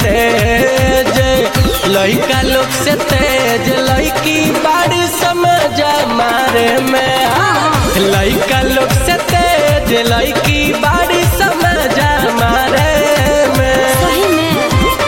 तेज लइका लोग से तेज लइकी बाड़ी समझ मारे में लइका लोग से तेज लइकी बाड़ी समझ मारे में सही में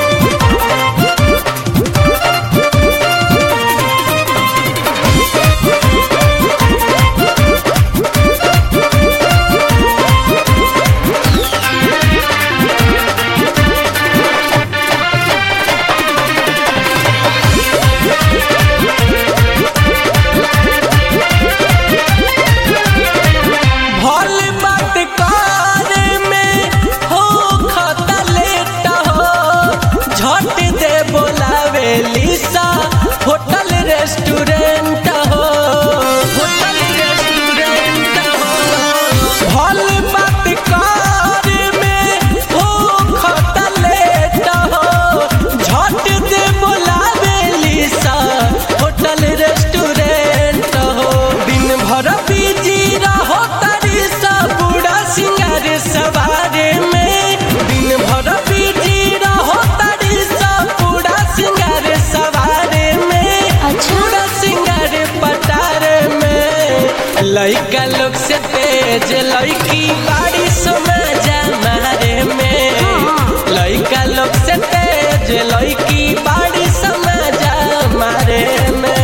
भल बात करे में हो खता लेट हो झट दे बोलावे लिसा होटल रेस्टोरेंट हो होटल रेस्टोरेंट हो भल बात करे में हो खता लेट हो झट दे बोलावे लिसा होटल रेस्टोरेंट हो दिन भर बिजी रहो तारी सा बूढ़ा सिंगार सवारे में दिन भर बिजी रहो तारी सा बूढ़ा सिंगार सवारे में अच्छा। बूढ़ा सिंगार पटारे में लइका लोग से तेज लइकी बाड़ी समझा मारे में लइका लोग से तेज लइकी बाड़ी समझा मारे में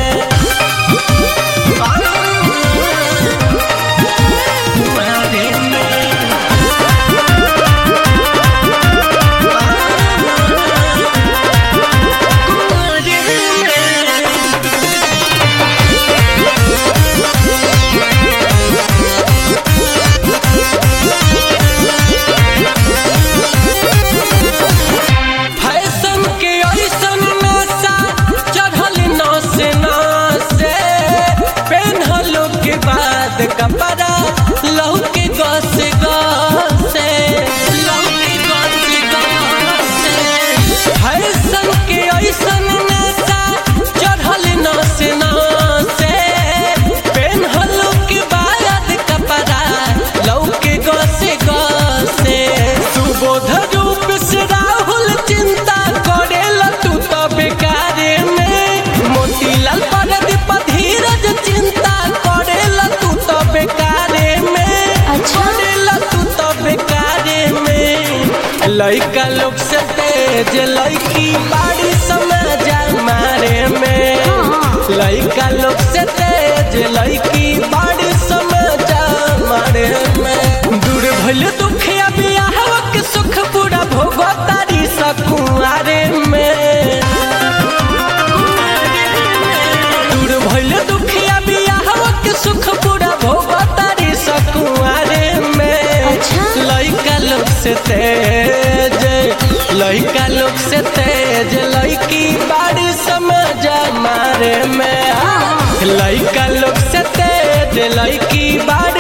मारे में फैशन के ऐसन नशा चढ़ल नस नसे पेन्हलो के बाद कपड़ा लहू के गस गसे लहू के गस गसे फैशन के ऐसन नशा चढ़ल नस नसे पेन्हलो के बाद कपड़ा लहू के गसे गसे सुबोध रूप से राहुल चिंता करेला तू तो बेकारे में मोतीलाल परदीप धीरज चिंता करेला तू तो बेकारे में अच्छा। करेला तू तो बेकारे में लइका लोग से तेज लइकी बाड़ी समझा मारे में लइका लोग से तेज लइकी बाड़ी समझा मारे में दूर भइल दुखिया बियाहवा के सुख पूरा भोगो तारी सकुआरे में दूर भइल दुखिया बियाहवा के सुख पूरा भोगो तारी सकुआरे में अच्छा। लइका लोग से तेज लइका लोग से तेज लइकी बाड़ी समझ मारे में लइका लोग से तेज लइकी बाड़ी